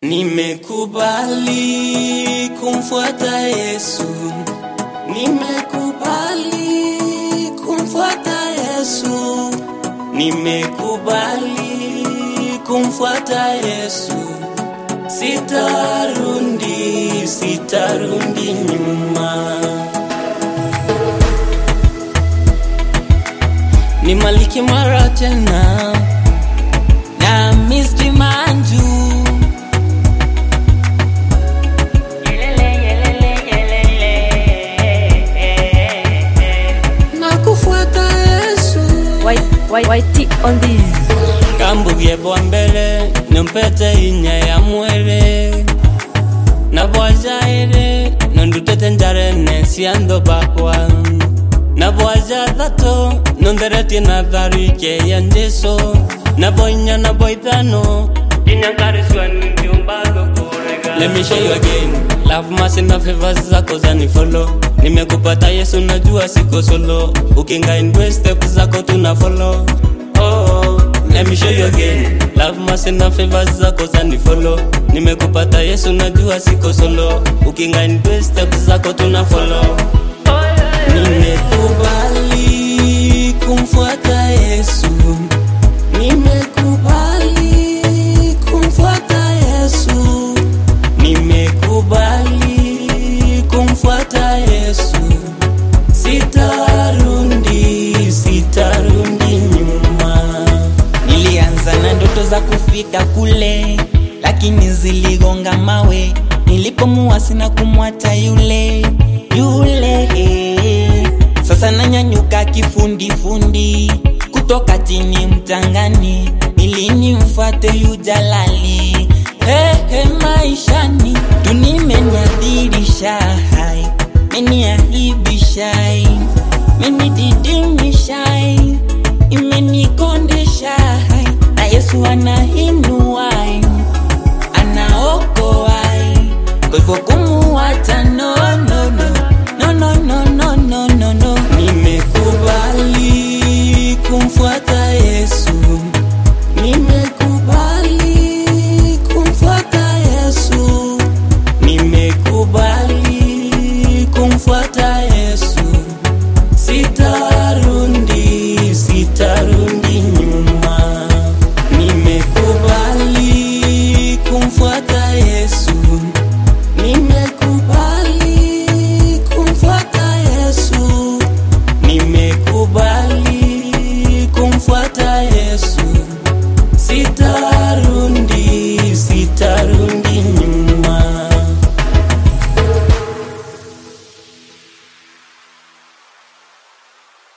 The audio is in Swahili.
Nimekubali kumfuata Yesu, nimekubali kumfuata Yesu, nimekubali kumfuata Yesu, sitarundi, sitarundi nyuma. Ni Maliki mara tena na Miski Manju na kufuata Yesu YT on this. kambugie bwa mbele nimpete inya ya mwere na bwajaire nondutete njarene ciantho bakwa na bwaja thato nontheretie na tharike ya njeso na boinya na boithano inya ngariswa ndiumbagokurega Let me show you again Love mercy na favors zako zani follow Nimekupata Yesu najua siko solo Ukinga in way step zako tuna follow oh, Let me show you again Love mercy na favors zako zani follow Nimekupata Yesu najua siko solo Ukinga in way step zako tuna follow Nimekubali kumfuata Yesu Nimekubali kumfuata Yesu Nimekubali kumfuata Yesu Sitarundi, sitarundi nyuma Nilianza na ndoto za kufika kule, lakini ziligonga mawe. Nilipomuasi na kumwacha yule yule, sasa nanyanyuka kifundifundi kutoka chini mchangani, ili nimfuate yu jalali. Hey, hey, maishani tunimeniadhirisha hai meniaibishai menididimishai imenikondeshai na yesu anahinuai anaokoai kwa hivyo kumuwacha no, no, no. No, no, no, no, no, no, no. Nimekubali kumfuata Yesu Nimekubali kumfuata Yesu Nimekubali kumfuata Yesu Sitarundi, sitarundi nyuma Nimekubali kumfuata Yesu Nimekubali kumfuata Yesu Nimekubali kumfuata Yesu Sitarundi, sitarundi